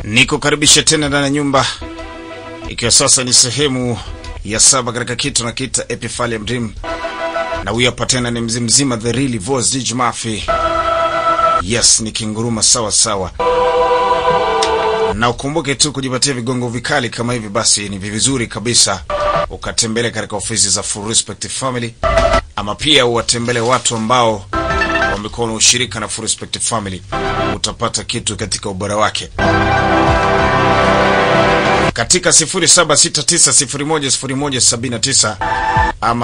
Nikukaribisha tena ndani ya nyumba, ikiwa sasa ni sehemu ya saba katika kitu na kita Epithelium Dream, na huyu hapa tena ni mzee mzima the real voice DJ Murphy. Yes, ni kinguruma sawa sawa, na ukumbuke tu kujipatia vigongo vikali kama hivi, basi ni vizuri kabisa ukatembele katika ofisi za Full Respect Family, ama pia uwatembele watu ambao wamekuwa na ushirika na Full Respect Family, utapata kitu katika ubora wake katika 0769010179 ama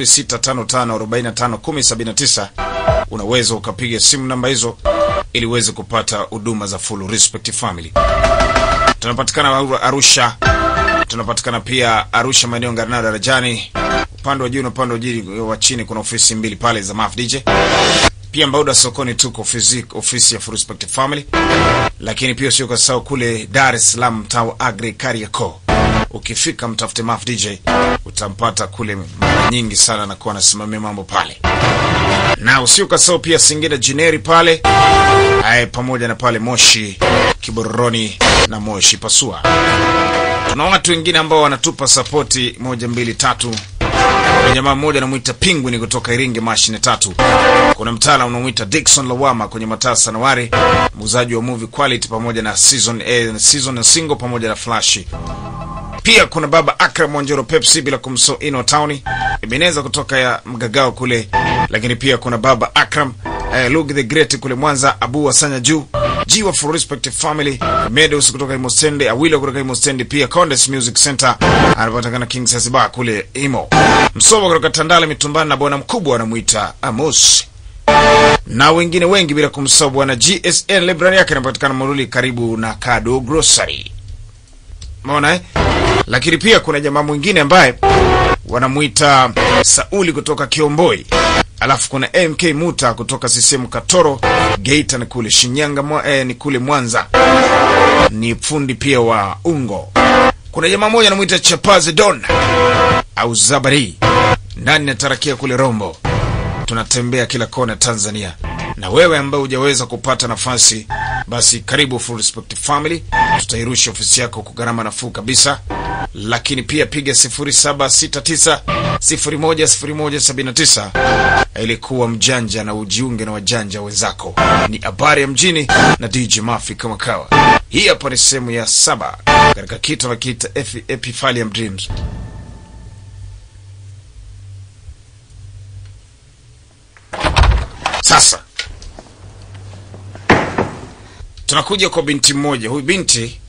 0655451079 unaweza ukapiga simu namba hizo ili uweze kupata huduma za Full Respect Family. Tunapatikana Arusha, tunapatikana pia Arusha maeneo Ngarenaro darajani, upande wa juu na upande wa chini kuna ofisi mbili pale za Maf DJ. Pia Mbauda sokoni tuko ofisi, ofisi ya Full Respect Family, lakini pia sio kasahau kule Dar es Salaam mtaa Agri Kariako. Ukifika mtafute Maf DJ utampata kule mara nyingi sana na kuwa anasimamia mambo pale, na usio kasahau pia Singida Jineri pale aye, pamoja na pale Moshi Kibororoni na Moshi Pasua. Tuna watu wengine ambao wanatupa sapoti moja mbili tatu kuna jamaa mmoja anamwita Pingwini kutoka Iringe mashine tatu. Kuna mtaalamu unamwita Dickson Lawama kwenye mataa Sanawari, muuzaji wa movie quality pamoja na season A, season na single pamoja na flash. Pia kuna baba Akram Wanjoro Pepsi, bila kumsahau Ino Town Ebeneza kutoka ya Mgagao kule, lakini pia kuna baba Akram eh, Lug the Great kule Mwanza, Abu Wasanya juu Jiwa for Respect Family, Meadows kutoka Imostende, Awilo kutoka Imostende, pia Condes Music Center anapatikana King Sasiba kule Imo. Msomo kutoka Tandale Mitumbani na bwana mkubwa anamuita Amos. Na wengine wengi bila kumsahau bwana GSN library yake inapatikana Moruli karibu na Kado Grocery. Umeona eh? Lakini pia kuna jamaa mwingine ambaye wanamuita Sauli kutoka Kiomboi. Alafu kuna MK Muta kutoka CCM Katoro Geita ni kule Shinyanga mwa, eh, ni kule Mwanza. Ni fundi pia wa ungo. Kuna jamaa mmoja anamuita Chapaze Don au Zabari ndani na tarakia kule Rombo. Tunatembea kila kona Tanzania, na wewe ambaye hujaweza kupata nafasi, basi karibu Full Respect Family. Tutairusha ofisi yako kwa gharama nafuu kabisa, lakini pia piga 0769 010179 ili kuwa mjanja na ujiunge na wajanja wenzako. Ni habari ya mjini na DJ Murphy kama kawa. Hii hapa ni sehemu ya saba katika kitu na kita Epithelium Dreams. Sasa tunakuja kwa binti mmoja. Huyu binti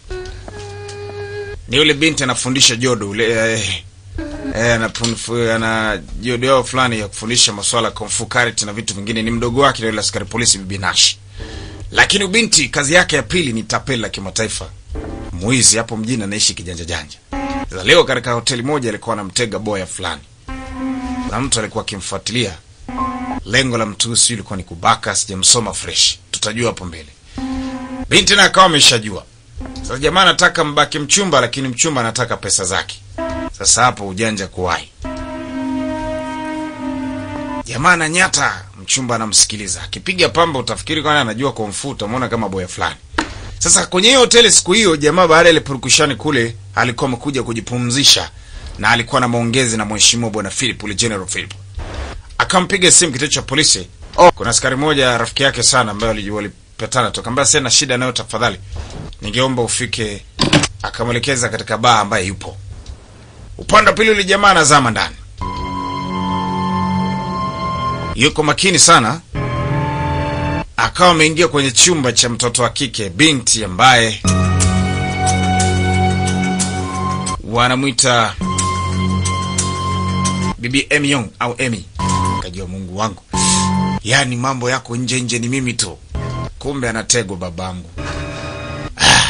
ni yule binti anafundisha jodo ule eh, eh, ana jodo yao fulani ya kufundisha masuala ya kung karate na vitu vingine. Ni mdogo wake yule askari polisi Bibi Nashi, lakini binti kazi yake ya pili ni tapeli la kimataifa, mwizi hapo mjini, anaishi kijanja janja. Sasa leo katika hoteli moja alikuwa anamtega boya fulani, na mtu alikuwa akimfuatilia lengo la mtu huyu ilikuwa ni kubaka. Sijamsoma fresh, tutajua hapo mbele. Binti naye akawa ameshajua. Sasa jamaa anataka mbaki mchumba, lakini mchumba anataka pesa zake. Sasa hapo ujanja kuwahi, jamaa ananyata, mchumba anamsikiliza, akipiga pamba utafikiri kwani anajua kumfuta, umeona kama boya fulani. Sasa kwenye hiyo hoteli siku hiyo, jamaa baada ile purukushani kule, alikuwa amekuja kujipumzisha na alikuwa na maongezi na mheshimiwa bwana Philip, ule General Philip akampiga simu kituo cha polisi. Oh, kuna askari moja rafiki yake sana ambaye walipatana tu, akamwambia sina shida nayo, tafadhali ningeomba ufike. Akamwelekeza katika baa ambaye yupo upande wa pili. Yule jamaa anazama ndani, yuko makini sana, akawa ameingia kwenye chumba cha mtoto wa kike, binti ambaye wanamwita Bibi Emi Young au Emi. Kajua Mungu wangu, yaani mambo yako nje nje, ni mimi tu, kumbe anategwa babangu. Ah.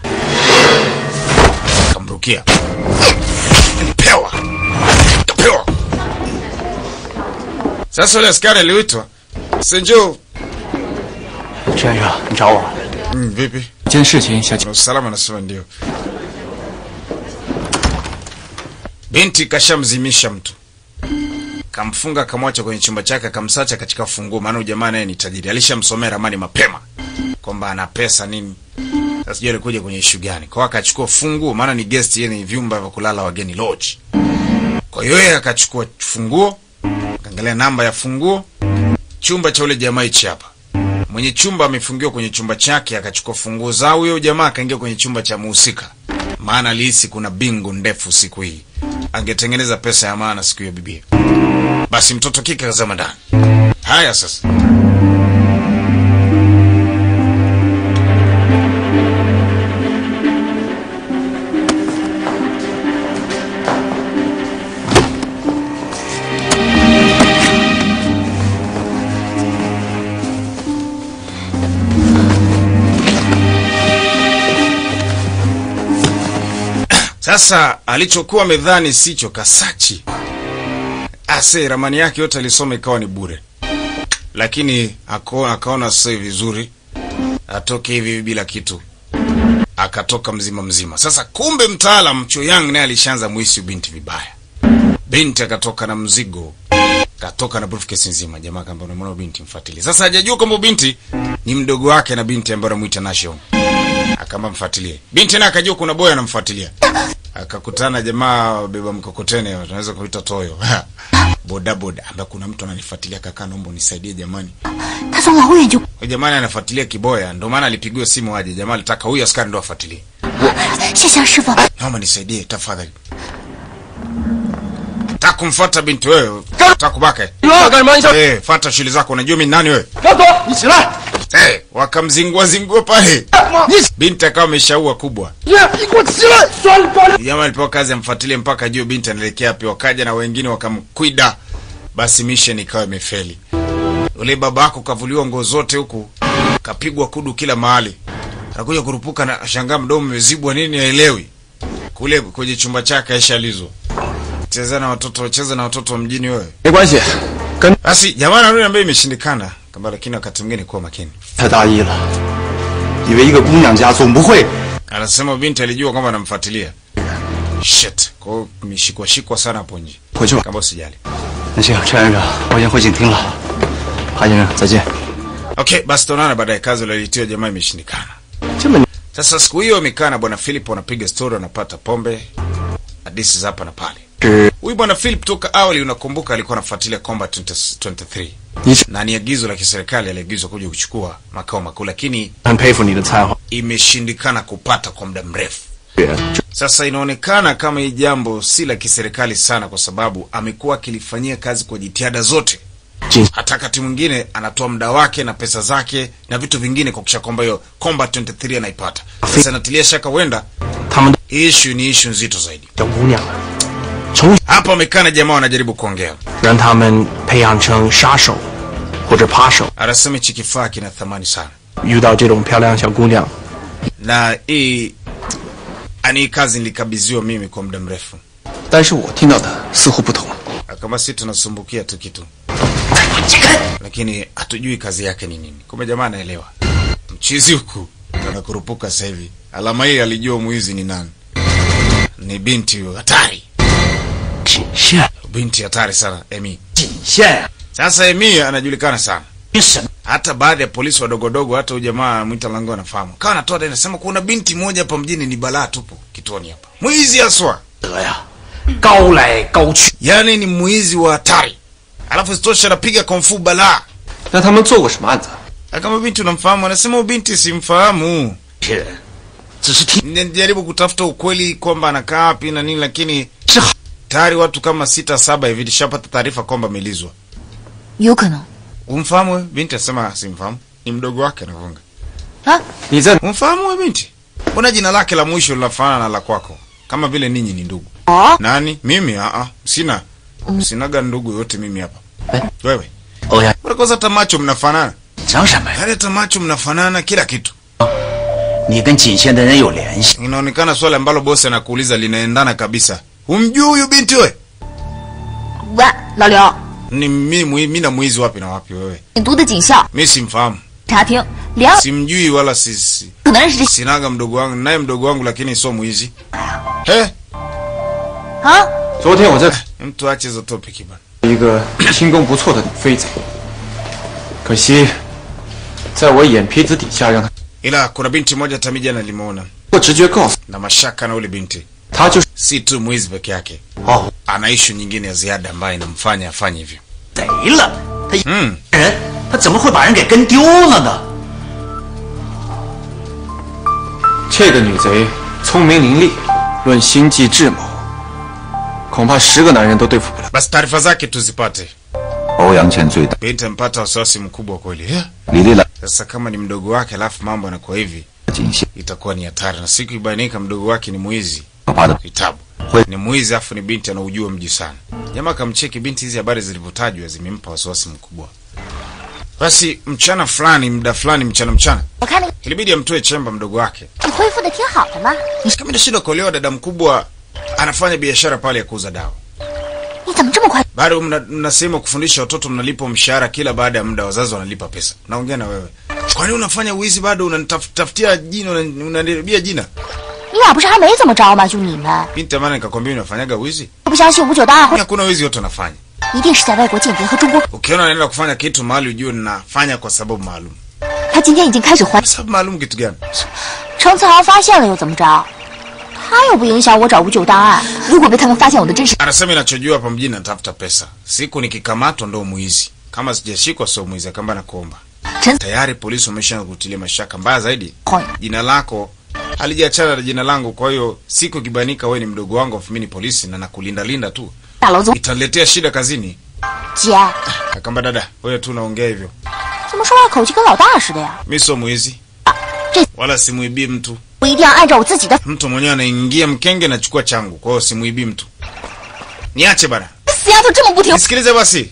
Kamrukia pewa pewa. Sasa ule askari aliitwa Senjo. Mm, vipi? Usalama nasema ndio. Binti kashamzimisha mtu kamfunga akamwacha kwenye chumba chake akamsacha katika funguo, maana jamaa naye ni tajiri, alishamsomea ramani mapema kwamba ana pesa nini. Sasa sijui alikuja kwenye ishu gani. Kwa hiyo akachukua funguo, maana ni guest, yeye ni vyumba vya kulala wageni lodge. Kwa hiyo yeye akachukua funguo, akaangalia namba ya funguo, chumba cha ule jamaa hichi hapa. Mwenye chumba amefungiwa kwenye chumba chake, akachukua funguo za huyo jamaa akaingia kwenye chumba cha muhusika, maana alihisi kuna bingu ndefu siku hii, angetengeneza pesa ya maana siku hiyo bibia. Basi mtoto kike akazama ndani. Haya sasa, sasa alichokuwa medhani sicho Kasachi. Ase ramani yake yote alisoma ikawa ni bure, lakini ako, akaona sasa vizuri atoke hivi bila kitu, akatoka mzima mzima. Sasa kumbe mtaalam Choyang naye alishaanza muhisi binti vibaya. Binti akatoka na mzigo, katoka na briefcase nzima. Jamaa kamba unamwona binti mfuatilie. Sasa hajajua kwamba binti ni mdogo wake na binti ambaye anamuita Nashon, akamba mfuatilie. Binti naye akajua kuna boy anamfuatilia, akakutana jamaa beba mkokoteni, tunaweza kuita toyo boda boda, ambaye kuna mtu ananifuatilia. Kaka, naomba unisaidie jamani. 他从老远就 Huyu jamani anafuatilia kiboya, ndio maana alipigiwa simu aje. Jamaa alitaka huyu askari ndo afuatilie. 谢谢师傅。 Naomba nisaidie tafadhali. Taka kumfuata binti wewe. Taka kubaka. 你要干什么？你想 Eh, fuata shughuli zako. Unajua mimi nani wewe? 要走，你起来！ Eh, wakamzingua zingua pale. 你 Binti akawa ameshaua kubwa. 你你给我起来！抓你抓你！ Jamaa alipewa kazi amfuatilie mpaka juu binti anaelekea wapi. Wakaja na wengine wakamkwida. Basi mission ikawa imefeli. Ule babako kavuliwa nguo zote huku. Kapigwa kudu kila mahali. Anakuja kurupuka na shangaa mdomo umezibwa nini haelewi. Kule kwenye chumba chake aishalizwa. Cheza na watoto, cheza na watoto wa mjini wewe. 没关系，跟 Basi jamaa narudi ambaye imeshindikana. Kamba lakini wakati mwingine kuwa makini. 太大意了，以为一个姑娘家总不会 Anasema binti alijua kwamba anamfuatilia. Shit. Kwa hiyo imeshikwa shikwa sana hapo nje. 回去吧。 Kamba usijali. 那行，陈先生，我先回警厅了。韩先生，再见。 Okay, basi tunaona baadaye kazi walioitiwa jamaa imeshindikana. 这么 Sasa siku hiyo amekaa na bwana Philip wanapiga story wanapata pombe. Hadithi za hapa na pale. 是 Huyu bwana Philip toka awali unakumbuka alikuwa anafuatilia Combat 20 23. 你是 Na ni agizo la kiserikali aliagizwa kuja kuchukua makao makuu lakini 很佩服你的才华。 imeshindikana kupata kwa muda mrefu. 这 Sasa inaonekana kama hii jambo si la kiserikali sana, kwa sababu amekuwa akilifanyia kazi kwa jitihada zote. 进 Hata wakati mwingine anatoa muda wake na pesa zake na vitu vingine kuhakikisha kwamba hiyo Combat 23 anaipata. Sasa natilia shaka huenda 他们的 hii issue ni issue nzito zaidi. 小姑娘，从 Hapa wamekaa na jamaa wanajaribu kuongea, 让他们培养成杀手或者扒手。 anasema hichi kifaa kina thamani sana, 遇到这种漂亮小姑娘， na hii ani hii kazi nilikabidhiwa mimi kwa muda mrefu. 但是我听到的似乎不同。 Kama si tunasumbukia tu kitu, lakini hatujui kazi yake ni nini. Kumbe jamaa anaelewa. Mchizi huku anakurupuka sasa hivi. Alama hii alijua mwizi ni nani. Ni binti huyo hatari, 仅限， binti hatari sana Emi. 仅限 Sasa Emi anajulikana sana, 什 hata baadhi ya polisi wadogodogo, hata huyu jamaa mwita lango anafahamu. Kawa anatoa dai, anasema kuna binti moja hapa mjini ni balaa tupu kituoni hapa, mwizi haswa, 么呀？高来高去。 yaani ni mwizi wa hatari, alafu sitosha anapiga komfu balaa 那他们做过什么案子？ Na kama binti unamfahamu, anasema huyu binti simfahamu. 这些人只是听 Najaribu kutafuta ukweli kwamba anakaa wapi na nini, lakini 是好 tayari watu kama sita saba hivi nishapata taarifa kwamba amelizwa. 有可能 Umfahamu wewe? Binti asema simfahamu, ni mdogo wake anavunga. 啊， 你在 Umfahamu wewe binti? Mbona jina lake la mwisho linafanana na la kwako, kama vile ninyi ni ndugu? 哦， Nani? Mimi? Ah ah, sina sinaga ndugu yote mimi hapa. Eh? Wewe 欧阳 mbona kwanza hata macho mnafanana? 讲什么呀？ Yaani hata macho mnafanana kila kitu. 你跟锦县的人有联系？ Inaonekana swali ambalo bosi anakuuliza linaendana kabisa. Humjui huyu binti wewe? 喂，老刘， Ni mimi mimi na mwizi wapi na wapi wewe? 你读的警校 Mimi simfahamu. 茶厅，梁 Simjui wala sisi. 可能认识这 Sinaga mdogo wangu, naye mdogo wangu lakini sio mwizi. He, 啊？ 昨天我在 mtu ache hizo topic bana. 一个轻功不错的飞贼，可惜在我眼皮子底下让他 ila kuna binti moja Tami jana limeona 我直觉告诉 na mashaka na ule binti, 他就是 si tu mwizi peke yake, 哦 ana ishu nyingine ya ziada ambayo inamfanya afanye hivyo. 贼了，他一嗯， 人他怎么会把人给跟丢了呢？ 这个女贼聪明伶俐，论心计智谋，恐怕十个男人都对付不了。 basi taarifa zake tuzipate. 欧阳倩最大， Binti ampata wasiwasi mkubwa kweli. Eh, 李丽兰 Sasa kama ni mdogo wake alafu mambo yanakuwa hivi, 仅限 itakuwa ni hatari, na siku ibainika mdogo wake ni mwizi 可怕的 vitabu Kwe- ni mwizi afu ni binti anaujua mji sana. Jamaa kamcheki binti, hizi habari zilivyotajwa zimempa wasiwasi mkubwa. Basi mchana fulani, muda fulani, mchana mchana, 我看那个 ilibidi amtoe chemba mdogo wake. 你恢复的挺好的嘛，你 Kama inashindwa kuolewa, dada mkubwa anafanya biashara pale ya kuuza dawa. 你怎么这么快？ Bado mna- mnasema kufundisha watoto mnalipa mshahara kila baada ya muda, wazazi wanalipa pesa. Naongea na wewe, kwa nini unafanya wizi bado unanitafutia jina, unani- unaniharibia jina? 你俩不是还没怎么着吗？就你们， Binti amana, nikakwambia unafanyaga wizi? 我不相信五九档案会， Hakuna wizi wote unafanya. 一定是在外国间谍和中国。 Ukiona naenda kufanya kitu mahali, ujue ninafanya kwa sababu maalum. 他今天已经开始怀 Kwa sababu maalum kitu gani? 程次豪发现了又怎么着？他又不影响我找五九档案。如果被他们发现我的真实， Anasema inachojua hapa mjini natafuta pesa. Siku nikikamatwa ndo mwizi. Kama sijashikwa sio mwizi, akamba nakuomba. Chen- Tayari polisi wamesha kutilia mashaka. Mbaya zaidi, Hoi. jina lako halijaachana na jina langu, kwa hiyo siku ikibanika wewe ni mdogo wangu, afu mimi ni polisi na nakulinda linda tu, 大老总 italetea shida kazini. 姐， Akamba dada, wewe tu unaongea hivyo. 怎么说话口气跟老大似的呀？ Mimi sio mwizi. Ce- Wala simuibii mtu. 我一定要按照我自己的 Mtu mwenyewe anaingia mkenge na chukua changu, kwa hiyo simuibii mtu. Niache bana. 死丫头这么不听， Nisikilize basi.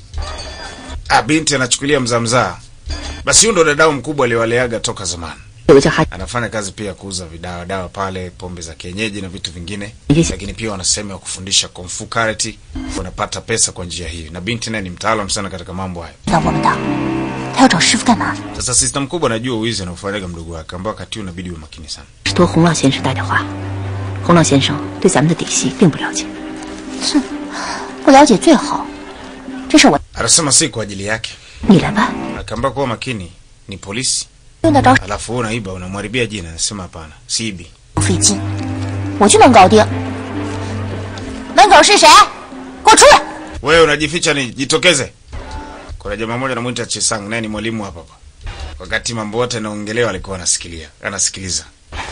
Ah, binti anachukulia mzaa mzaa. Basi huyo ndo dadao mkubwa aliwaleaga toka zamani. 有个叫哈， Anafanya kazi pia kuuza vidawa dawa pale, pombe za kienyeji na vitu vingine, Yes. lakini pia wanasema wa kufundisha kung fu karate, wanapata pesa kwa njia hii, na binti naye ni mtaalamu sana katika mambo hayo. 那我们的，他要找师傅干嘛？ Sasa sista mkubwa anajua uwizi anaofanyaga mdogo wake, ambao wakati huu inabidi uwe makini sana. 是托洪浪先生带的话。洪浪先生对咱们的底细并不了解， 不了解最好，这是我 Anasema si kwa ajili yake, 你来办。 akaambia kuwa makini, ni polisi, 用得着 alafu wewe unaiba, unamharibia jina. Anasema hapana, siibi. 费劲，我就能搞定。门口是谁？给我出来！ Wewe unajificha ni jitokeze. Kuna jamaa mmoja anamuita Chisang, naye ni mwalimu hapa hapa. Wakati mambo yote yanaongelewa alikuwa anasikilia, anasikiliza.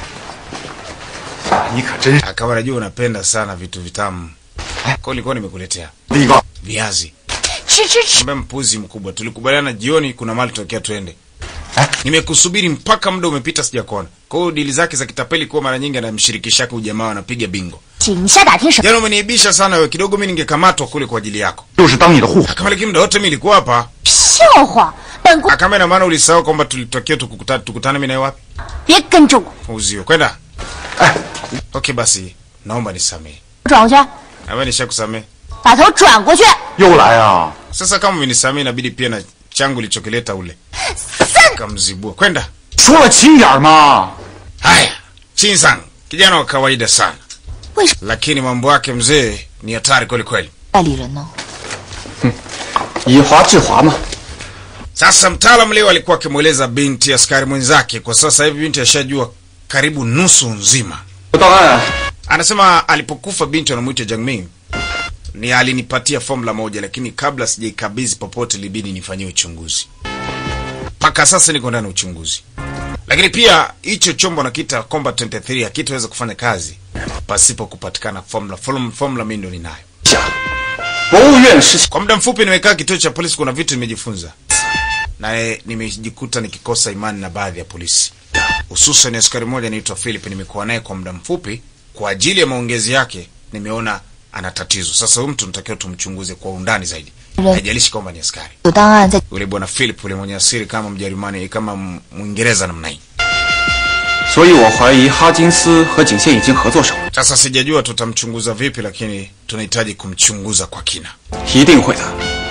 你可真是 Akawa najua unapenda sana vitu vitamu. Kwa hiyo nilikuwa nimekuletea 地瓜。 viazi. 吃吃吃！ Ambaye mpuzi mkubwa. Tulikubaliana jioni kuna mali tokea twende. Nimekusubiri mpaka muda umepita sijakuona. Kwa hiyo dili zake za kitapeli kwa mara nyingi anamshirikisha kwa jamaa anapiga bingo. 请你瞎打听什么？ Jana umeniibisha sana wewe, kidogo mimi ningekamatwa kule kwa ajili yako. 就是当你的护法。 Kama lakini muda wote mimi nilikuwa hapa. 笑话！本宫 Akama ina maana ulisahau kwamba tulitokea tukukutana tukutane mimi na wewe wapi? 别跟着我， Uzio. Kwenda. Okay basi, naomba nisamehe. 转过去， Na wewe nishakusamehe. 把头转过去。 又来啊！ Sasa kama umenisamehe inabidi pia na changu lichokileta ule. Kamzibua. Kwenda. 说了轻点儿嘛。 Haya. Chinsan, kijana wa kawaida sana. 为什么 Lakini mambo yake mzee ni hatari kweli kweli. 代理人呢？ 以华治华嘛。 Sasa mtaalamu leo alikuwa akimweleza binti askari mwenzake, kwa sasa hivi binti ashajua karibu nusu nzima. 档案 Anasema alipokufa binti anamuita Jangming ni alinipatia formula moja, lakini kabla sijaikabidhi popote ilibidi nifanyie uchunguzi. Mpaka sasa niko ndani ya uchunguzi, lakini pia hicho chombo nakiita Combat 23 hakitaweza kufanya kazi pasipo kupatikana formula. Form- Formula mimi ndo ninayo. 下，国务院是 Kwa muda mfupi nimekaa kituo cha polisi, kuna vitu nimejifunza na eh, nimejikuta nikikosa imani na baadhi ya polisi, hususan askari mmoja anaitwa Philip. Nimekuwa naye kwa muda mfupi kwa ajili ya maongezi yake, nimeona ana tatizo. Sasa huyu mtu natakiwa tumchunguze kwa undani zaidi, Ndio. haijalishi kwamba ni askari. 有档案在 Yule bwana Philip yule mwenye asiri kama Mjerumani kama M- Mwingereza namna hii. 所以我怀疑哈金斯和景宪已经合作上了， Sasa sijajua tutamchunguza vipi, lakini tunahitaji kumchunguza kwa kina. 一定会的。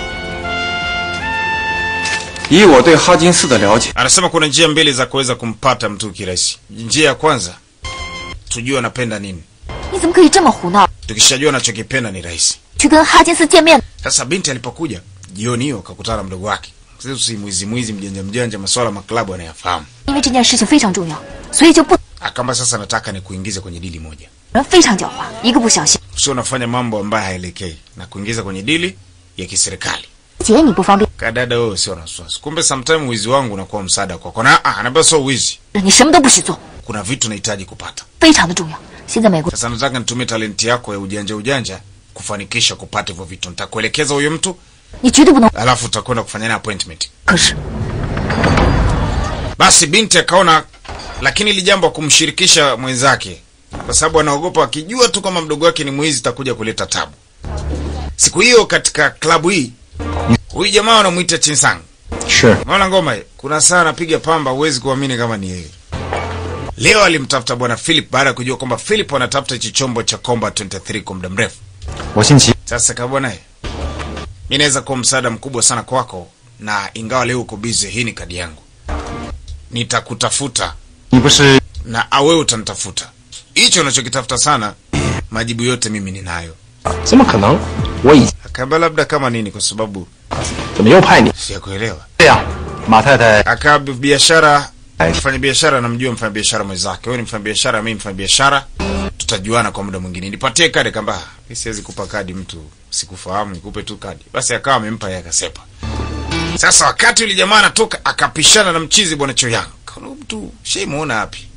以我对哈金斯的了解， Anasema kuna njia mbili za kuweza kumpata mtu kirahisi. Njia ya kwanza tujue anapenda nini. 你怎么可以这么胡闹？ Tukishajua anachokipenda ni rahisi. 去跟哈金斯见面， Sasa binti alipokuja jioni hiyo akakutana na mdogo wake, Sasa si mwizi mwizi mjanja mjanja, masuala maklabu anayafahamu. 因为这件事情非常重要，所以就不 Akamba sasa nataka nikuingize kwenye dili moja. 人非常狡猾，一个不小心， Sio unafanya mambo ambayo haelekei na kuingiza kwenye dili ya kiserikali. 姐你不方便， Kadada wewe sio na wasiwasi. Kumbe sometime wizi wangu unakuwa msaada kwako. Na ah, anaambia sio wizi. 你什么都不许做， Kuna vitu nahitaji kupata. 非常的重要。现在美国 Sasa nataka nitumie talenti yako ya ujanja ujanja kufanikisha kupata hivyo vitu. Nitakuelekeza huyo mtu, 你绝对不能。 alafu utakwenda kufanya naye appointment. 可是 Basi binti akaona, lakini ili jambo kumshirikisha mwenzake, kwa sababu anaogopa akijua tu kama mdogo wake ni mwizi takuja kuleta tabu. Siku hiyo katika klabu hii, huyu jamaa wanamuita Chinsang. 是 Unaona ngoma hii? Kuna saa anapiga pamba, huwezi kuamini kama ni yeye. Leo alimtafuta bwana Philip baada ya kujua kwamba Philip anatafuta hichi chombo cha Combat 23 kwa muda mrefu. 我姓齐， Sasa kama bwana, mimi naweza kuwa msaada mkubwa sana kwako, na ingawa leo uko busy, hii ni kadi yangu, nitakutafuta 你不是 na awe utanitafuta. Hicho unachokitafuta sana, majibu yote mimi ninayo. 怎么可能？我已 Akaambia labda kama nini, kwa sababu 怎么又派你？ sijakuelewa. 对呀，马太太 Aka biashara, Ai. mfanya biashara namjua mfanya biashara mwenzake. Wewe ni mfanya biashara, mimi mfanya biashara, tutajuana kwa muda mwingine. Nipatie kadi. Kamba mimi siwezi kupa kadi mtu sikufahamu, nikupe tu kadi. Basi akawa amempa yeye, akasepa. Sasa wakati yule jamaa anatoka, akapishana na mchizi bwana Choyang. Kaona mtu shaimuona wapi?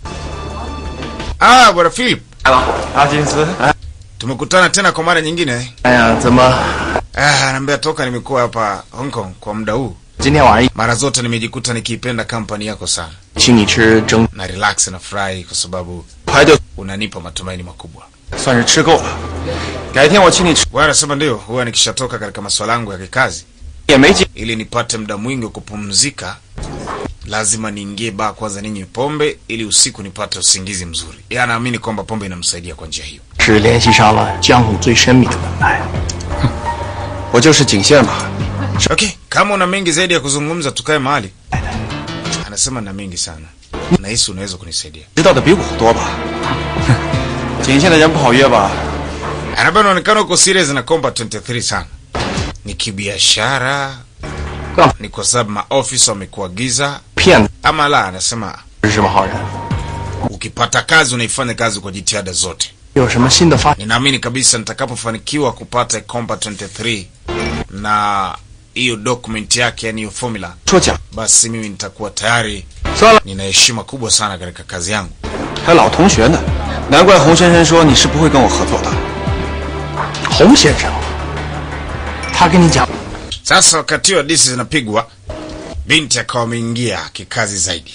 Ah, bwana Philip, 阿金斯，哎 tumekutana tena kwa mara nyingine. eh? 哎呀，怎么 Ah, anaambia toka nimekuwa hapa Hong Kong kwa muda huu, 今天晚上 mara zote nimejikuta nikiipenda kampani yako sana, 请你吃蒸 na relax na furahi kwa sababu 排就 unanipa matumaini makubwa. 算是吃够了。改天我请你吃， Bwana anasema ndio, huwa nikishatoka katika masuala yangu ya kikazi, 也没几 ili nipate muda mwingi wa kupumzika, lazima niingie baa kwanza ninywe pombe, ili usiku nipate usingizi mzuri. Yeye anaamini kwamba pombe inamsaidia kwa njia hiyo. 是联系上了江湖最深密的门派。 我就是仅限吧。 Okay, kama una mengi zaidi ya kuzungumza, tukae mahali. Anasema na mengi sana, nahisi unaweza kunisaidia. 知道的比我多吧？仅限的人不好约吧？ Anaba unaonekana uko serious na Combat 23 sana. Ni kibiashara, ni kwa sababu maofisa wamekuagiza 骗子 ama la? Anasema 是什么好人？ ukipata kazi unaifanya kazi kwa jitihada zote. 有什么新的发？ Ninaamini kabisa nitakapofanikiwa kupata Combat 23 na hiyo document yake, yani hiyo formula, 说讲， basi mimi nitakuwa tayari 算了， nina heshima kubwa sana katika kazi yangu. 还老同学呢，难怪洪先生说你是不会跟我合作的。 洪先生，他跟你讲， Sasa wakati wa disi zinapigwa, binti akawa ameingia kikazi zaidi,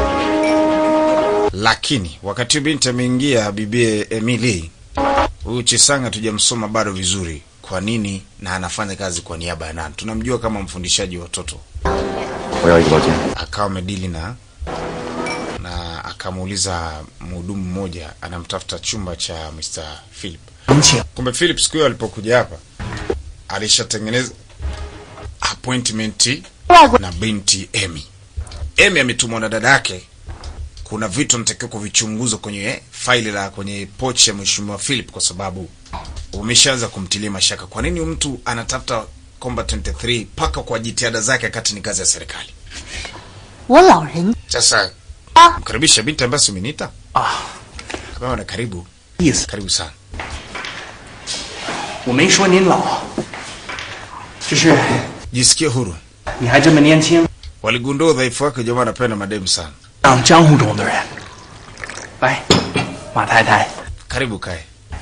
lakini wakati binti ameingia, bibie Emily, huyu Chisanga hatujamsoma bado vizuri. Kwa nini na anafanya kazi kwa niaba ya nani? Tunamjua kama mfundishaji wa watoto. 我要一个包间。 Akawa amedili na na akamuuliza mhudumu mmoja anamtafuta chumba cha Mr. Philip. 您请。 Kumbe Philip siku hiyo alipokuja hapa alishatengeneza appointment 外国 na binti Amy. Amy ametumwa na dada yake, kuna vitu anatakiwa kuvichunguza kwenye faili la kwenye pochi ya mheshimiwa Philip, kwa sababu umeshaanza kumtilia mashaka. Kwa nini huyu mtu anatafuta Combat 23 mpaka kwa jitihada zake, wakati ni kazi ya serikali? 我老人 Sasa 啊， mkaribisha binti ambaye umeniita 啊， kama na karibu 意思 karibu sana. 我没说您老，只是 Jisikie huru. 你还这么年轻， Waligundua udhaifu wake, jamaa anapenda mademu sana. 当江湖中的人。来，马太太， Karibu kae.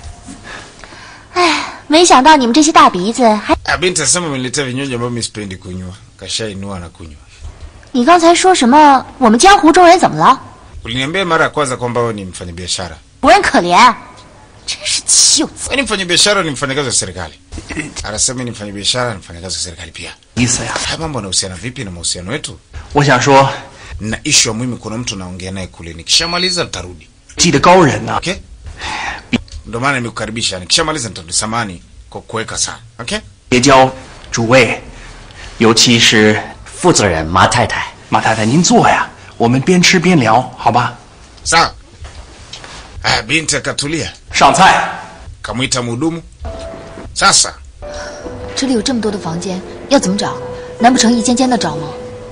没想到你们这些大鼻子还…… Ah, binti asema ameniletea vinywaji ambavyo mimi sipendi kunywa. Kashainua na kunywa. 你刚才说什么？我们江湖中人怎么了？ Uliniambia mara ya kwanza kwamba wewe ni mfanyabiashara. 无人可怜，真是岂有此！ Wewe ni mfanyabiashara, ni mfanyakazi wa serikali. Anasema ni mfanyabiashara, ni mfanyakazi wa serikali pia. 意思呀？ Haya mambo yanahusiana vipi na mahusiano yetu? 我想说， Na issue ya muhimu, kuna mtu naongea naye kule. Nikishamaliza nitarudi. 记得高人呐、 Okay? Ndio maana nimekukaribisha. Nikishamaliza nitarudi. Samani kwa kuweka sana. Okay? 结交诸位，尤其是负责人马太太， 马太太，您坐呀，我们边吃边聊，好吧？ Sawa. Ah, binti akatulia. 上菜。 Kamwita mhudumu. Sasa 这里有这么多的房间，要怎么找？ 难不成一间间的找吗？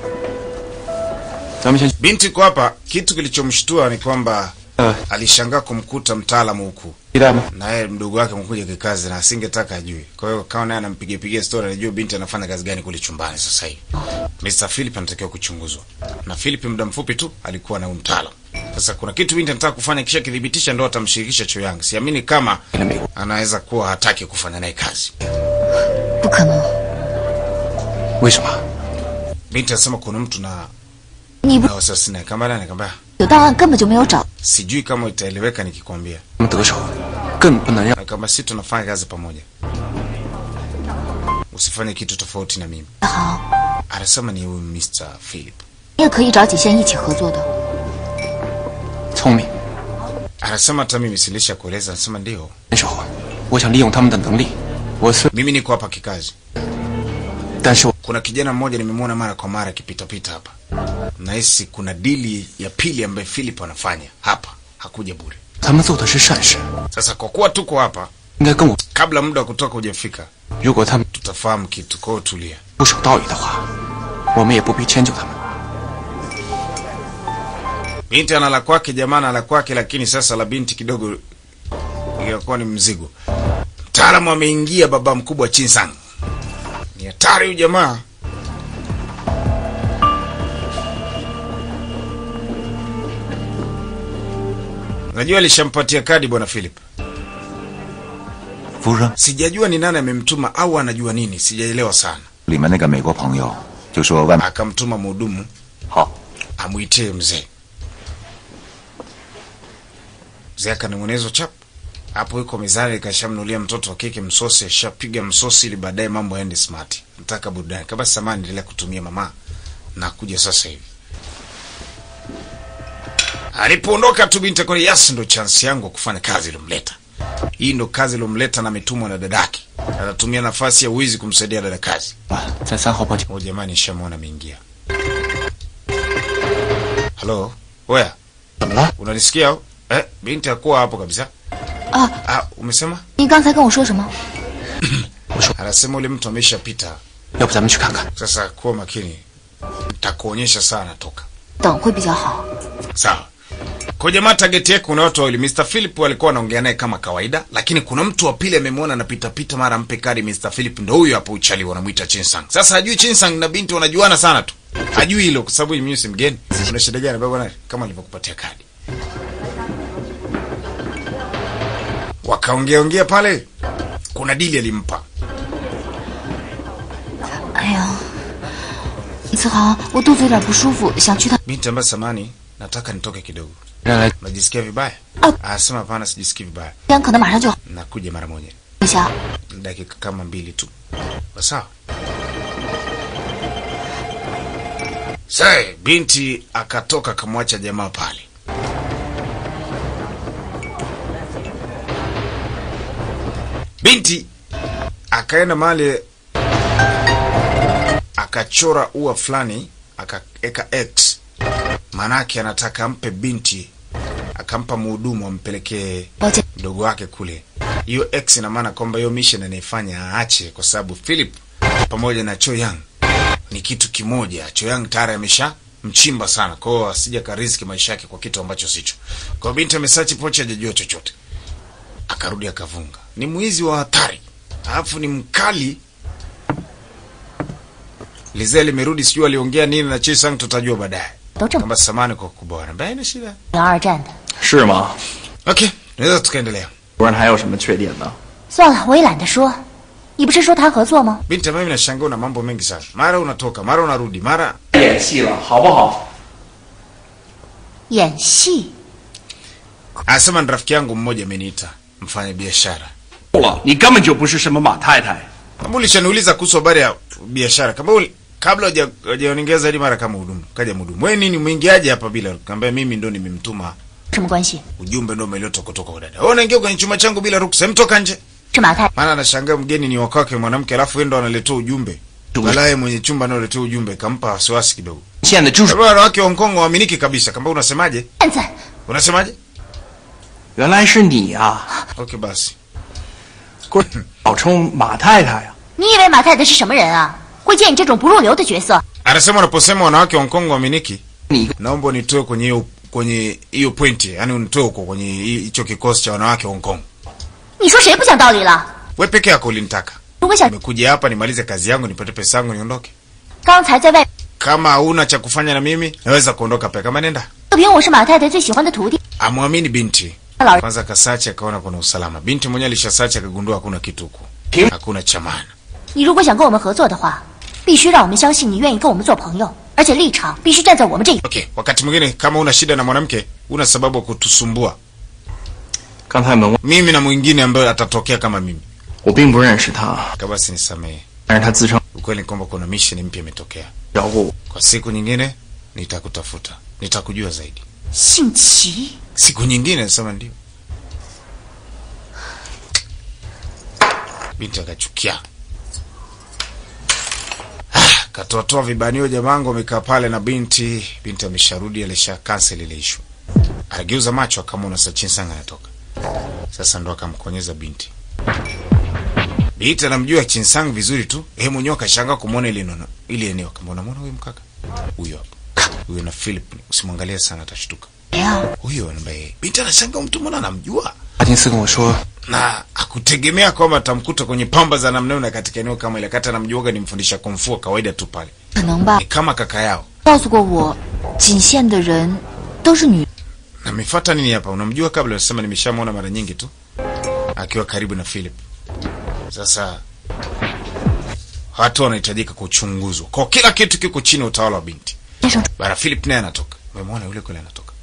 咱们先去。 Binti kwa hapa, kitu kilichomshtua ni kwamba 呃， alishangaa kumkuta mtaalamu huku 期待吗？ naye mdogo wake amekuja kikazi na asingetaka ajue. Kwa hiyo kawa naye anampigia pigia story, anajua binti anafanya kazi gani kule chumbani sasa hivi. Mr. Philip anatakiwa kuchunguzwa, na Philip muda mfupi tu alikuwa na huyu mtaalamu. Sasa kuna kitu binti anataka kufanya, kisha kidhibitisha ndo atamshirikisha Choyang. Siamini kama anaweza kuwa hataki kufanya naye kazi. 不可能， 为什么？ Binti anasema kuna mtu na 你不 na wasiwasi naye. Kama nani? Nikamwambia 有档案根本就没有找。 sijui kama itaeleweka nikikwambia. 我们得手，更不能让 Na kama si tunafanya kazi pamoja, usifanye kitu tofauti na mimi. 好， Anasema ni huyu Mr. Philip. 你也可以找几线一起合作的。 聪明 Anasema hata mimi silisha kueleza. Anasema ndio, 人手。我想利用他们的能力。我虽 mimi niko hapa kikazi. 但是我 Kuna kijana mmoja nimemwona mara kwa mara akipitapita hapa, nahisi kuna dili ya pili ambaye Philip anafanya hapa, hakuja bure. 他们做的是善事， Sasa kwa kuwa tuko hapa, 应该跟我。 kabla muda wa kutoka hujafika, 如果他们 tutafahamu kitu. Kwa hiyo tulia. 不守道义的话，我们也不必迁就他们。 Binti ana la kwake, jamaa ana la kwake, lakini sasa la binti kidogo inakuwa ni mzigo. Mtaalamu ameingia, baba mkubwa Chinsang. Ni hatari huyu jamaa. Najua alishampatia kadi bwana Philip. 夫人， Sijajua ni nani amemtuma au anajua nini, sijaelewa sana. 里面那个美国朋友就说外面 Akamtuma mhudumu 好， amuitie mzee. Mzee akanong'onezwa chap hapo, yuko mezani, kashamnulia mtoto wa kike msosi, ashapiga msosi ili baadaye mambo yaende smart. Nataka burudani kama samani, endelea kutumia mama na kuja sasa hivi. Alipoondoka tu binti akoni, yas, ndo chansi yangu ya kufanya kazi ilomleta. Hii ndo kazi ilomleta na ametumwa na dadake, anatumia nafasi ya wizi kumsaidia dada kazi. 啊，在三号包间。 Oh, jamani, nishamwona ameingia. Halo, oya, 怎么了？ unanisikia? au? Eh, binti akuwa hapo kabisa. 啊， Ah, umesema? 你刚才跟我说什么？ Anasema ule mtu ameshapita. 要不咱们去看看？ Sasa kuwa makini, nitakuonyesha saa natoka. 等会比较好。 Sawa. Kwa jamaa target yake kuna watu wawili. Mr. Philip alikuwa anaongea naye kama kawaida, lakini kuna mtu wa pili amemwona anapita pita, mara mpe kadi Mr. Philip, ndo huyo hapo uchali wanamuita Chinsang. Sasa hajui Chinsang na binti wanajuana sana tu. Hajui hilo kwa sababu mimi si mgeni. Una shida gani baba bwana? Kama alivyokupatia kadi. Wakaongea ongea pale. Kuna dili alimpa. 哎呀，子豪，我肚子有点不舒服，想去趟。 Binti ambaye samani, nataka nitoke kidogo. 让来 Unajisikia vibaya? Ah. Anasema hapana, sijisikii vibaya. 这样可能马上就好 Nakuja mara moja. 一下。 dakika kama mbili tu. Sawa. Sasa binti akatoka akamwacha jamaa pale. Binti akaenda mahali akachora ua fulani akaeka X, maanake anataka ampe binti, akampa mhudumu ampelekee 抱歉， mdogo wake kule. Hiyo X ina maana kwamba hiyo mission anaifanya aache, kwa sababu Philip pamoja na Cho Yang ni kitu kimoja. Cho Yang tayari amesha mchimba sana, kwa hiyo asija kariski maisha yake kwa kitu ambacho sicho. Kwa hiyo binti amesearch pochi, hajajua chochote, akarudi akavunga. Ni mwizi wa hatari, alafu ni mkali. Lizee limerudi, sijui aliongea nini na Chi Sang, tutajua baadaye. 都这么 Kamba samani kwa kubwa, na haina shida. 零二战的。 是吗？ Okay, tunaweza tukaendelea. 不然还有什么缺点呢？ 算了，我也懒得说。你不是说谈合作吗？ Binti, mimi nashangaa una mambo mengi sana, mara unatoka mara unarudi mara 演戏了，好不好？ 演戏。 anasema ni rafiki yangu mmoja ameniita mfanya biashara. 够了，你根本就不是什么马太太。 Kama ulishaniuliza kuhusu habari ya biashara, kama uli, kabla huja- hujaongea zaidi mara kama hudumu, kaja mhudumu, wewe nini mwingiaje hapa bila kamba? Mimi ndo nimemtuma 什么关系？ ujumbe, ndo umeletwa kutoka kwa dada. Wewe unaingia kwenye chumba changu bila ruhusa, mtoka nje. 是马太。 Maana anashangaa mgeni ni wakake mwanamke, alafu yeye ndo analetea ujumbe. Walaye mwenye chumba ndo analetea ujumbe, kampa wasiwasi kidogo. 现在就是 Sababu wanawake wa Hong Kong waaminiki kabisa. Kamba unasemaje? 现在 Unasemaje? 原来是你啊！ Okay basi. 滚，老冲马太太呀、 你以为马太太是什么人啊？ 会见你这种不入流的角色。 Anasema unaposema wanawake wa Hong Kong waaminiki, 你 naomba unitoe kwenye hiyo kwenye hiyo pointi, yani unitoe huko kwenye hi- hicho kikosi cha wanawake wa Hong Kong. 你说谁不讲道理了？ We peke yako ulinitaka. 如果想 Nimekuja hapa nimalize kazi yangu, nipate pesa yangu niondoke. 刚才在外 Kama hauna cha kufanya na mimi, naweza kuondoka pia. Kama nenda. 测评我是马太太最喜欢的徒弟， Amwamini binti. 老人 Kwanza kasachi akaona kuna usalama. Binti mwenyewe alishasachi akagundua hakuna kitu huko. Hakuna cha maana. 你如果想跟我们合作的话，必须让我们相信你愿意跟我们做朋友，而且立场必须站在我们这一。 Okay, wakati mwingine kama una shida na mwanamke, una sababu ya kutusumbua. 刚才门外 Mimi na mwingine ambaye atatokea kama mimi. 我并不认识他， Kabasi nisamehe. 但是他自称 Ukweli ni kwamba kuna mission mpya imetokea. 找过我， Kwa siku nyingine nitakutafuta, nitakujua zaidi. 姓齐， Siku nyingine nasema ndio. Binti akachukia. Ah, katoatoa vibanio jamangu amekaa pale na binti. Binti amesharudi alisha cancel ile issue. Aligeuza macho akamwona Sachin Sang anatoka. Sasa ndo akamkonyeza binti. Binti anamjua Chinsang vizuri tu. Yeye mwenyewe akashangaa kumwona ile nono. Ile eneo akamwona mbona huyu mkaka? Huyo hapo. Huyo na Philip usimwangalie sana atashtuka. 谁呀？ Huyo ambaye binti anashangaa mtu mbona anamjua 阿金斯跟我说， na akutegemea kwamba atamkuta kwenye pamba za namna hiyo na katika eneo kama ile, kati anamjuaga ni mfundisha kung fu wa kawaida tu pale, 可能吧 ni。kama kaka yao. 告诉过我，锦县的人都是女。 Na amefuata nini hapa? Unamjua kabla? Unasema nimeshamwona mara nyingi tu akiwa karibu na Philip. Sasa watu wanahitajika kuchunguzwa kwa kila kitu, kiko chini ya utawala wa binti. 先生， Bara Philip naye anatoka, umemwona yule kule anatoka.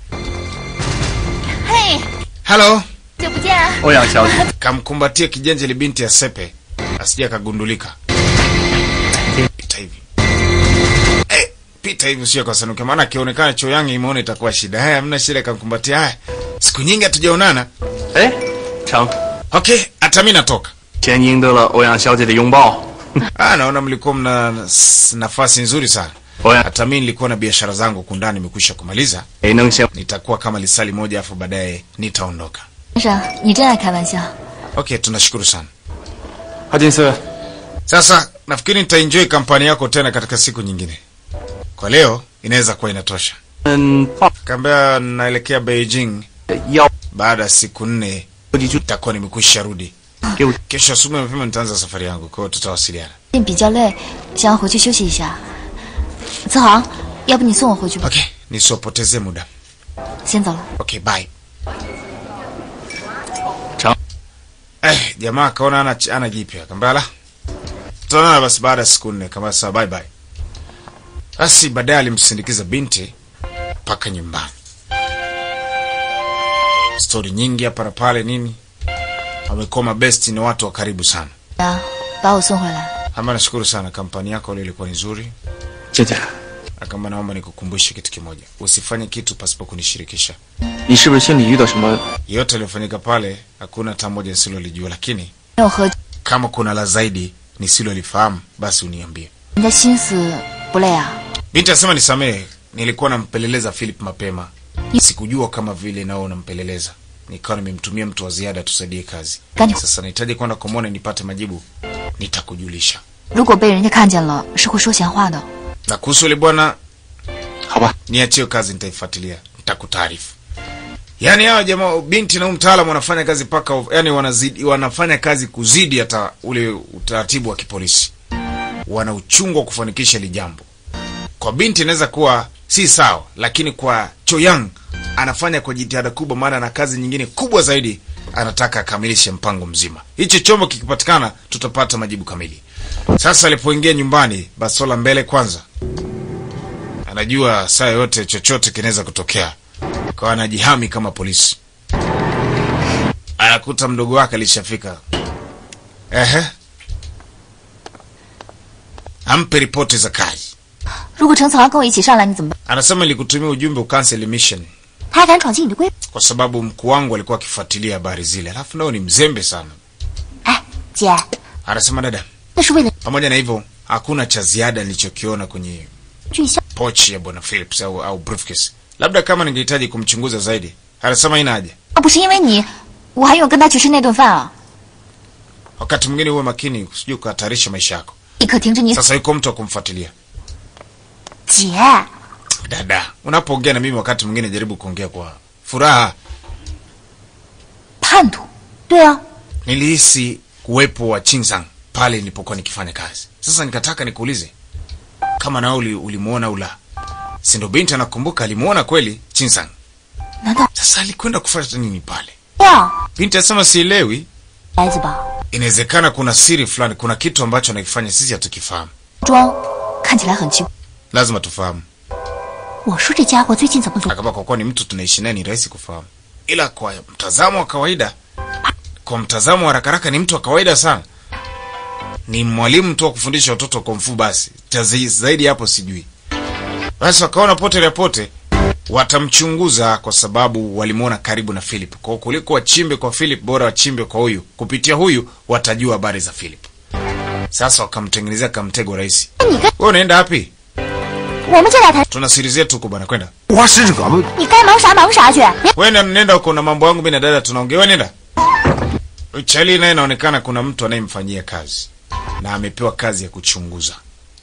嘿， Hello, 久不见。 欧阳小姐， kamkumbatie kijenjeli binti ya Sepe asije akagundulika. Pita hivi eh, pita hivi usije kasanuke, maana akionekana choo yangu imeona itakuwa shida. Haya, hamna shida, kamkumbatia. Haya, siku nyingi hatujaonana. 哎，成， Okay, hata mimi natoka. 先赢得了欧阳小姐的拥抱。 Ah, naona mlikuwa mna s- nafasi nzuri sana. 欧阳， Hata mimi nilikuwa na biashara zangu huku ndani nimekwisha kumaliza, 谁能先？ nitakuwa kama lisali moja, afu baadaye nitaondoka. 先生，你真爱开玩笑。 Okay, tunashukuru sana. 阿金斯， Sasa nafikiri nitaenjoy kampani yako tena katika siku nyingine. Kwa leo inaweza kuwa inatosha. 嗯，报 Kaambia naelekea Beijing 幺 baada ya siku nne 科技就 itakuwa nimekwisha rudi. 给我 Kesho asubuhi mapema nitaanza safari yangu, kwa hiyo tutawasiliana. 最近比较累，想要回去休息一下。子航，要不你送我回去吧， Okay, nisiwapotezee muda. 先走了。 Okay, bye. 成。 Eh, jamaa akaona ana ana jipya. Kaambia la. Tutaonana basi baada ya siku nne. Kama sasa bye bye. Basi baadaye alimsindikiza binti mpaka nyumbani. Stori nyingi hapa na pale nini. Wamekuwa mabesti, ni watu wa karibu sana. 啊，把我送回来。 Ama nashukuru sana, kampani yako ile ilikuwa ni nzuri. 姐姐， Akamba naomba nikukumbushe kitu kimoja, usifanye kitu pasipo kunishirikisha. 你是不是心里遇到什么？ Yote yaliyofanyika pale hakuna hata moja nisilolijua, lakini 没有喝酒， kama kuna la zaidi nisilolifahamu basi uniambie. 你的心思不累啊？ Binti asema nisamehe, nilikuwa nampeleleza Philip mapema, sikujua kama vile nao nampeleleza, nikawa nimemtumia mtu wa ziada tusaidie kazi. Gani? Sasa nahitaji kwenda kumwona nipate majibu, nitakujulisha. 如果被人家看见了，是会说闲话的。 Na kuhusu yule bwana 好吧， niachie kazi, nitaifuatilia, nitakutaarifu. Yaani hawa jamaa binti na huyu mtaalamu wanafanya kazi paka, yani wanazidi, wanafanya kazi kuzidi hata ule utaratibu wa kipolisi. Wana uchungu wa kufanikisha hili jambo. Kwa binti inaweza kuwa si sawa, lakini kwa Choyang anafanya kwa jitihada kubwa, maana ana kazi nyingine kubwa zaidi, anataka akamilishe mpango mzima. Hicho chombo kikipatikana, tutapata majibu kamili. Sasa alipoingia nyumbani, Basola mbele kwanza anajua saa yoyote chochote kinaweza kutokea, kwa anajihami kama polisi. Anakuta mdogo wake alishafika. Ehe, ampe ripoti za kazi. 如果程子航跟我一起上来，你怎么办？ Anasema nilikutumia ujumbe ucancel mission 他还敢闯进你的闺？ kwa sababu mkuu wangu alikuwa akifuatilia habari zile, alafu nao ni mzembe sana. 哎，姐， Anasema dada, 那是为了 pamoja na hivyo hakuna cha ziada nilichokiona kwenye 俊孝。 pochi ya bwana Phillips au, au briefcase. Labda kama ningehitaji kumchunguza zaidi. Anasema ina haja. 要不是因为你，我还用跟他去吃那顿饭啊。 Wakati mwingine uwe makini, usije ukahatarisha maisha yako. 立刻停止你 Sasa yuko mtu wa kumfuatilia. 姐， Dada, unapoongea na mimi wakati mwingine jaribu kuongea kwa furaha. 叛徒。对啊， Nilihisi kuwepo wa Chinsang pale nilipokuwa nikifanya kazi. Sasa nikataka nikuulize kama nawe uli, ulimuona ula, si ndo binti anakumbuka alimuona kweli Chinsang? 难道 Sasa alikwenda kufanya nini pale? 呀， Binti asema sielewi. 孩子吧， Inawezekana kuna siri fulani, kuna kitu ambacho anakifanya sisi hatukifahamu. 装看起来很奇怪。 Lazima tufahamu. 我说这家伙最近怎么总 Akaba kwa kuwa ni mtu tunaishi naye ni rahisi kufahamu, ila kwa mtazamo wa kawaida, kwa mtazamo wa haraka haraka ni mtu wa kawaida sana, ni mwalimu tu wa kufundisha watoto kwa mfu. Basi cha zi- zaidi hapo sijui. Basi wakaona pote la pote watamchunguza kwa sababu walimwona karibu na Philip. Kwa kuliko wachimbe kwa Philip, bora wachimbe kwa huyu. Kupitia huyu watajua habari za Philip. Sasa wakamtengenezea kamtego rahisi. 你跟 Wewe unaenda wapi? 我们这俩谈， Tuna siri zetu huko bwana, kwenda 我使这个你该忙啥忙啥去，别 wewe nenda- nenda huko na mambo yangu mimi na dada tunaongea. Wewe nenda. Chali naye inaonekana kuna mtu anayemfanyia kazi na amepewa kazi ya kuchunguza,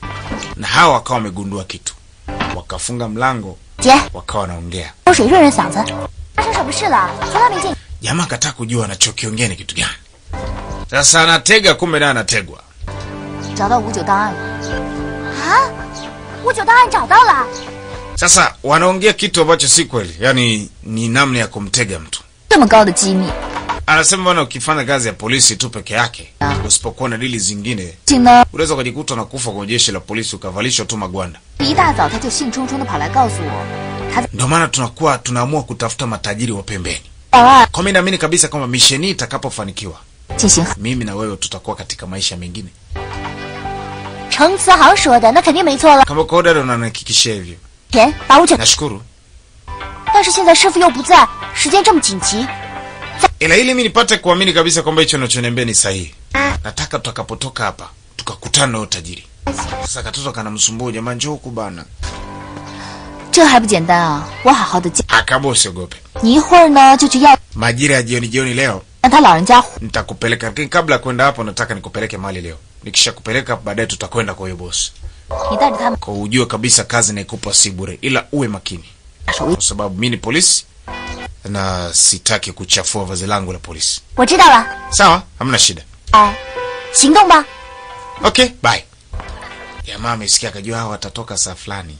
na hawa wakawa wamegundua kitu, wakafunga mlango, 姐， wakawa wanaongea. 喝水润润嗓子。发生什么事了？从来没见。 Jamaa akataka kujua anachokiongea ni kitu gani. Sasa anatega, kumbe naye anategwa. 找到五九档案了。啊，五九档案找到了， Sasa wanaongea kitu ambacho si kweli, yaani ni namna ya kumtega mtu. 这么高的机密， Anasema bwana, ukifanya kazi ya polisi tu peke yake, usipokuwa na dili zingine, 竟呢 unaweza ukajikuta unakufa kwenye jeshi la polisi ukavalishwa tu magwanda. 一大早他就兴冲冲的跑来告诉我，他在 Ndio maana tunakuwa tunaamua kutafuta matajiri wa pembeni. 档案 Kwa mimi naamini kabisa kwamba misheni hii itakapofanikiwa, 进行。 mimi na wewe tutakuwa katika maisha mengine. 程慈航说的那肯定没错了， Kama uko dada unanihakikishia hivyo, 钱把五九， nashukuru. 但是现在师傅又不在，时间这么紧急， Ila ili mimi nipate kuamini kabisa kwamba hicho unachoniambia ni sahihi, nataka tutakapotoka hapa tukakutana na huyo tajiri. Sasa katoto kanamsumbua jamaa, njoo huku bana. 这还不简单啊！我好好的教 Akaba usiogope, 你，一会儿呢就去要 majira ya jioni jioni leo 让他老人家 nitakupeleka, lakini kabla ya kwenda hapo nataka nikupeleke mahali leo. Nikishakupeleka baadaye tutakwenda kwa huyo bosi, 你带着他们 kwa ujue kabisa kazi naikupa si bure, ila uwe makini 打手艺。 kwa sababu mi ni polisi na sitaki kuchafua vazi langu la polisi. 我知道了， Sawa, hamna shida. 哎，行动吧。 Okay, bye. Jamaa amesikia akajua hawa watatoka saa fulani.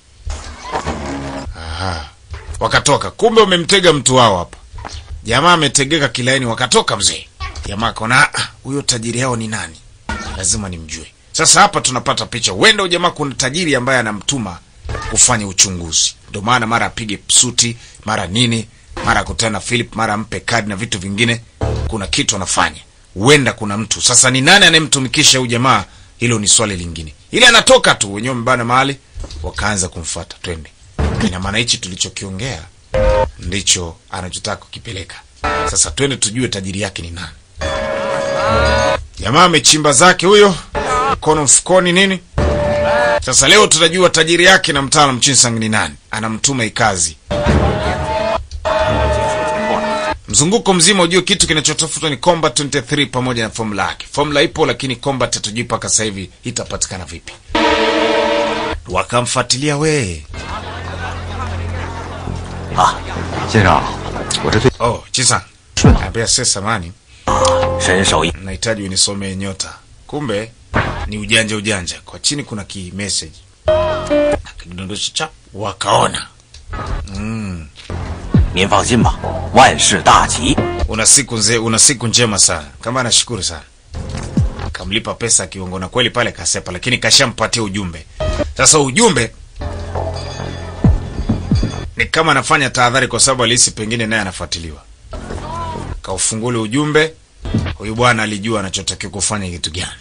Aha. Wakatoka. Kumbe umemtega mtu wao hapa. Jamaa ametegeka kilaini wakatoka mzee. Jamaa akaona "Ah, huyo tajiri hao ni nani? Lazima nimjue. Sasa hapa tunapata picha. Huenda huyo jamaa kuna tajiri ambaye anamtuma kufanya uchunguzi. Ndio maana mara apige suti, mara nini, mara akutana na Philip, mara ampe kadi na vitu vingine. Kuna kitu anafanya. Huenda kuna mtu. Sasa ni nani anayemtumikisha huyu jamaa? Hilo ni swali lingine. Ile anatoka tu wenyewe mbana mahali wakaanza kumfuata. Twende. Ina maana hichi tulichokiongea ndicho anachotaka kukipeleka. Sasa twende tujue tajiri yake ni nani. Jamaa amechimba zake huyo, mkono mfukoni nini. Sasa leo tutajua tajiri yake na mtaalam Chinsang ni nani, anamtuma ikazi. Mzunguko mzima ujue kitu kinachotafutwa ni Combat 23 pamoja na formula yake. Formula ipo lakini Combat hatujui mpaka sasa hivi itapatikana vipi. Wakamfuatilia we. 先生，我这最 Oh, Chinsang. Ambia sasa samani. 身手一 nahitaji unisomee nyota. Kumbe ni ujanja ujanja, kwa chini kuna ki message akidondosha chap, wakaona 您放心吧，万事大吉。 una siku nze, una siku njema sana. Kama anashukuru sana, kamlipa pesa kiungo, na kweli pale kasepa, lakini kashampatia ujumbe. Sasa ujumbe ni kama anafanya tahadhari, kwa sababu alihisi pengine naye anafuatiliwa. Kaufungule ujumbe, huyu bwana alijua anachotakiwa kufanya kitu gani.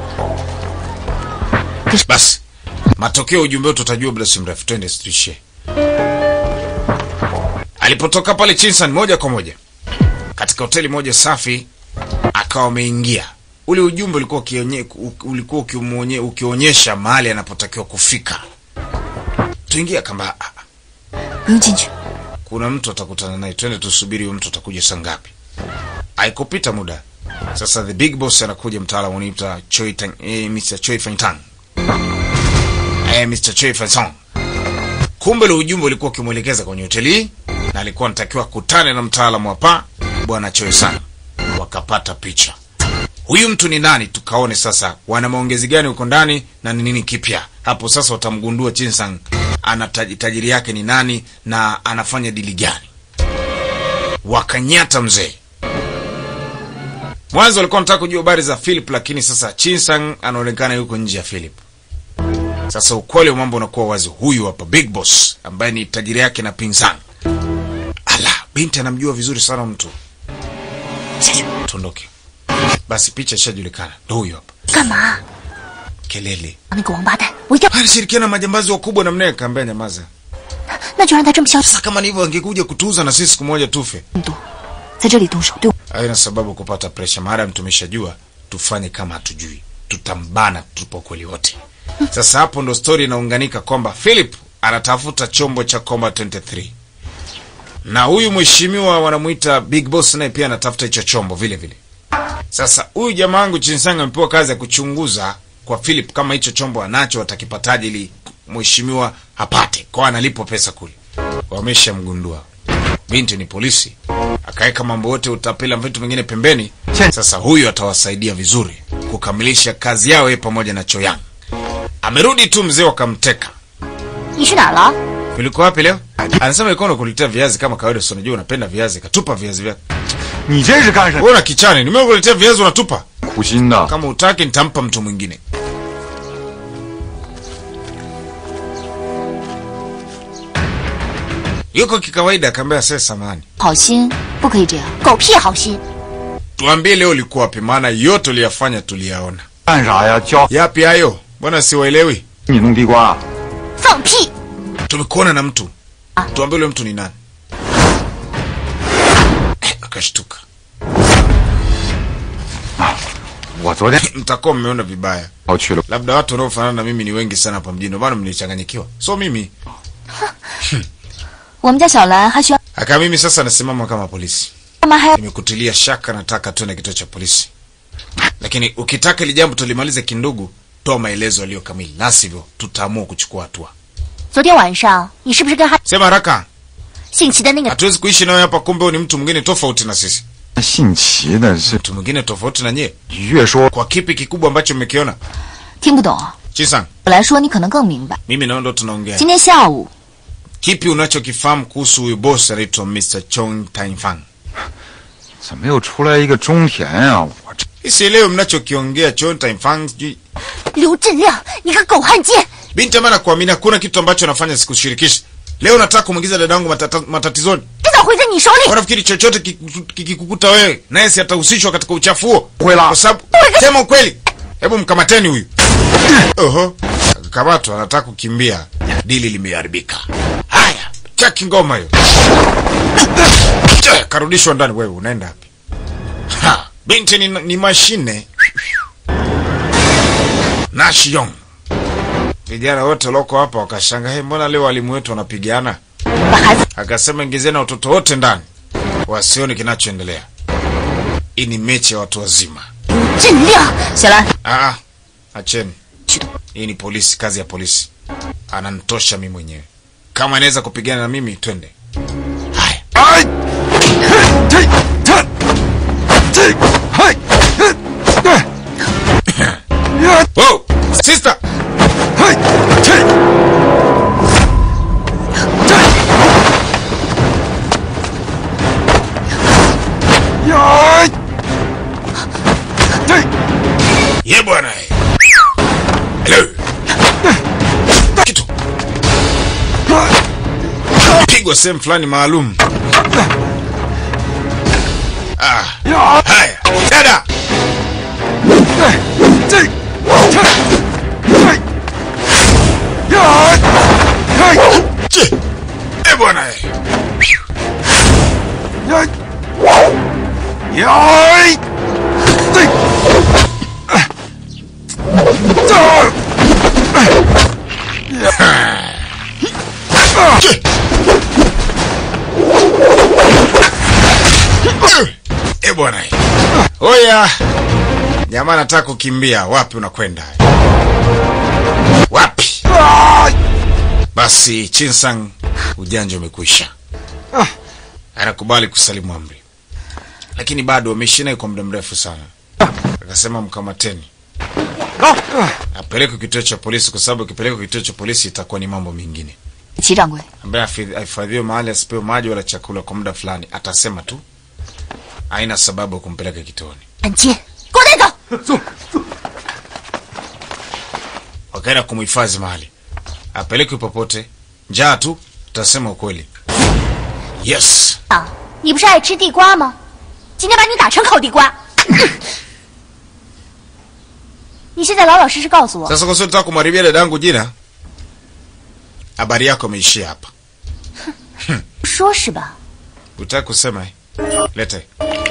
Basi matokeo ya ujumbe wetu tutajua muda si mrefu. Twende tuishie alipotoka pale Chinsan moja kwa moja katika hoteli moja safi, akawa ameingia. Ule ujumbe ulikuwa ukionye, ulikuwa ukimuonye, ukionyesha mahali anapotakiwa kufika. Tuingia kamba, "Ah, 不用进去， kuna mtu atakutana naye, twende tusubiri huyo mtu atakuja saa ngapi. Haikupita muda, Sasa the big boss anakuja, mtaalamu anaitwa Choi Tang, eh, Mr. Choi Feng Tang. Eh, Mr. Choi Feng Song. Kumbe ule ujumbe ulikuwa ukimwelekeza kwenye hoteli hii, na alikuwa anatakiwa kutane na mtaalamu hapa bwana Choi Sang. Wakapata picha. Huyu mtu ni nani? Tukaone sasa wana maongezi gani huko ndani na ni nini kipya. Hapo sasa watamgundua Chinsang ana taj- tajiri yake ni nani na anafanya dili gani. Wakanyata mzee. Mwanzo walikuwa wanataka kujua habari za Philip, lakini sasa Chinsang anaonekana yuko nje ya Philip. Sasa ukweli wa mambo unakuwa wazi. Huyu hapa Big Boss ambaye ni tajiri yake na Pinsang. Ala, binti anamjua vizuri sana mtu. Tuondoke. Basi picha ishajulikana. Ndo huyu hapa. 干嘛？ Kelele. 那个王八蛋，我一定要！ Anashirikiana na majambazi wakubwa namna yake, kaambia nyamaza. 那就让他这么消 Sasa kama ni hivyo angekuja kutuuza na sisi siku moja tufe. 毒，在这里动手，对我 Haina sababu kupata presha. Maadamu tumeshajua, tufanye kama hatujui, tutambana tupo kweli wote. Sasa hapo ndo stori inaunganika kwamba Philip anatafuta chombo cha Combat 23 na huyu mheshimiwa wanamuita Big Boss naye pia anatafuta hicho chombo vile vile. Sasa huyu jamaa wangu Chinsanga amepewa kazi ya kuchunguza kwa Philip kama hicho chombo anacho atakipataje ili mheshimiwa apate, kwa analipwa pesa kule. Wameshamgundua binti ni polisi, akaweka mambo yote utapela vitu vingine pembeni. Sasa huyu atawasaidia vizuri kukamilisha kazi yao yeye pamoja na Choyang. Amerudi tu mzee, wakamteka. 你去哪儿了？ Ulikuwa wapi leo? Anasema ilikuwa nakuletea viazi kama kawaida, si unajua unapenda viazi, katupa viazi vyake. 你这是干什么？ Wewe una kichani, nimekuletea viazi unatupa. 苦心的， Kama utaki nitampa mtu mwingine. Yuko kikawaida, akaambia sasa, samahani, 好心不可以这样，狗屁好心！ tuambie leo ulikuwa wapi, maana yote uliyafanya tuliyaona. 干啥呀？教 Yapi hayo? Mbona siwaelewi? 你弄地瓜？ 放屁！ Tumekuona na mtu, tuambie ule mtu ni nani? Eh, Akashtuka. 我昨天 Mtakuwa mmeona vibaya, 我去了， labda watu wanaofanana na mimi ni wengi sana hapa mjini, ndio maana mlichanganyikiwa. So mimi 我们家小兰还需要 aka mimi sasa nasimama kama polisi, 干嘛还要？ nimekutilia shaka, nataka tuende kituo cha polisi, lakini ukitaka ili jambo tulimalize kindugu, toa maelezo yaliyo kamili, la sivyo tutaamua kuchukua hatua. 昨天晚上你是不是跟他 Sema haraka, 姓齐的那个？ hatuwezi kuishi nawe hapa, kumbe wewe ni mtu mwingine tofauti na sisi, 姓齐的是 mtu mwingine tofauti na nyie. 越说 Kwa kipi kikubwa ambacho mmekiona? 听不懂啊？ Chisan, 我来说，你可能更明白。 mimi nao ndo tunaongea. 今天下午， Kipi unachokifahamu kuhusu huyu boss anaitwa Mr. Chong Taifang? 怎么又出来一个中田啊？我这 Sielewi mnachokiongea Chong Taifang, sijui 刘振亮，你个狗汉奸！ binti ambaye nakuamini, hakuna kitu ambacho anafanya sikushirikishi. Leo nataka kumwingiza dadangu matata, matatizoni. 这早会在你手里。 Wanafikiri chochote kiku- kikikukuta wewe naye si atahusishwa katika uchafu huo, Kwela. kwa sababu sema ukweli. Hebu mkamateni huyu. Oho, akakamatwa, anataka kukimbia. Dili limeharibika. Haya, chaki ngoma hiyo. Che, Karudishwa ndani. Wewe unaenda wapi? Ha, binti ni, ni mashine. Nashiong. Vijana wote walioko hapa wakashangaa, hey, mbona leo walimu wetu wanapigana? 把孩子 Akasema ingizeni watoto wote ndani, wasione kinachoendelea. Hii ni mechi ya watu wazima. 振亮，小兰， Ah, acheni. Hii ni polisi, kazi ya polisi. Ananitosha mimi mwenyewe. Kama anaweza kupigana na mimi, twende. Haya. 哎，这这这，嗨，对， Wow, sister. 嘿，这这呀，这 Ye bwana. Hello. Kitu. Pigwa sehemu fulani maalum. Ah, 呀， haya. Dada. 这这这呀，嘿。 Che. Eh bwana. 呀呀！这，这， Eh Eh bwana. Oya. Jamaa anataka kukimbia. Wapi unakwenda? Wapi? Basi Chinsang ujanja umekwisha. Anakubali kusalimu amri. Lakini bado wameishi naye kwa muda mrefu sana. Akasema mkamateni. Apelekwe kituo cha polisi kwa sababu akipelekwa kituo cha polisi itakuwa ni mambo mengine. 齐掌柜， ambaye afi- ahifadhiwe mahali asipewe maji wala chakula kwa muda fulani, atasema tu haina sababu ya kumpeleka kituoni. 安监，给我带走！ Wakaenda kumhifadhi mahali, apelekwe popote, njaa tu, utasema ukweli. Yes, 啊，你不是爱吃地瓜吗？今天把你打成烤地瓜。你现在老老实实告诉我， sasa kwa sababu unataka kumharibia dadangu jina, habari yako imeishia hapa. 说是吧？ Utaki kusema eh? Lete,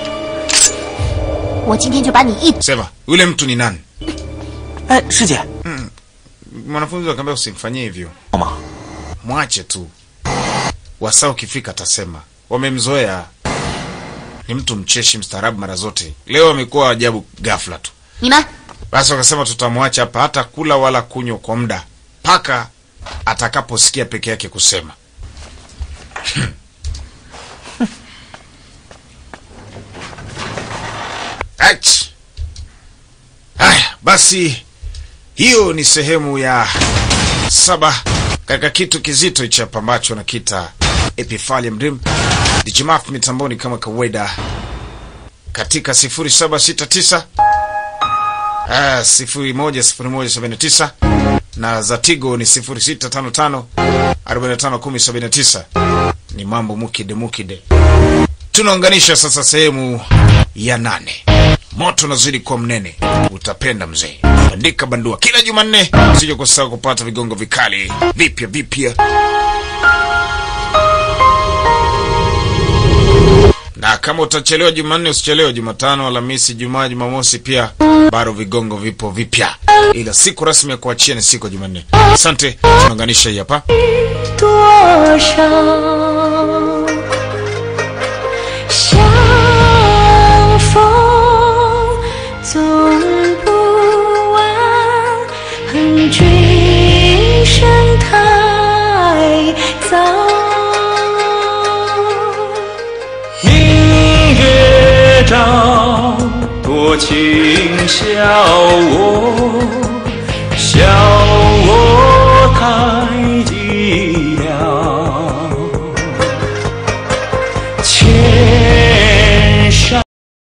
我今天就把你一 sema yule mtu ni nani? 哎，师姐， Mwanafunzi akaambia usimfanyie hivyo, 好吗？ mwache tu, wasaa ukifika atasema. Wamemzoea, ni mtu mcheshi, mstaarabu mara zote. Leo amekuwa ajabu ghafla tu. 你们 Basi wakasema tutamwacha hapa, hata kula wala kunywa kwa muda mpaka atakaposikia peke yake kusema. Ach! Haya, basi hiyo ni sehemu ya saba katika kitu kizito hichi hapa ambacho nakita Epithelium Dream. Digimaf mitamboni kama kawaida katika 0769 Ah, sifuri moja sifuri moja sabini na tisa na za Tigo ni sifuri sita tano tano arobaini na tano kumi sabini na tisa. Ni mambo mukide mukide. Tunaunganisha sasa sehemu ya nane. Moto unazidi kuwa mnene, utapenda mzee. Andika bandua kila Jumanne, usije kusahau kupata vigongo vikali vipya vipya na kama utachelewa Jumanne usichelewe Jumatano, Alhamisi, Jumaa, Jumamosi pia bado vigongo vipo vipya, ila siku rasmi ya kuachia ni siku ya Jumanne. Asante, tunaunganisha hii hapa. 多少相逢总不完，恨君生太早。 明月照，多情笑我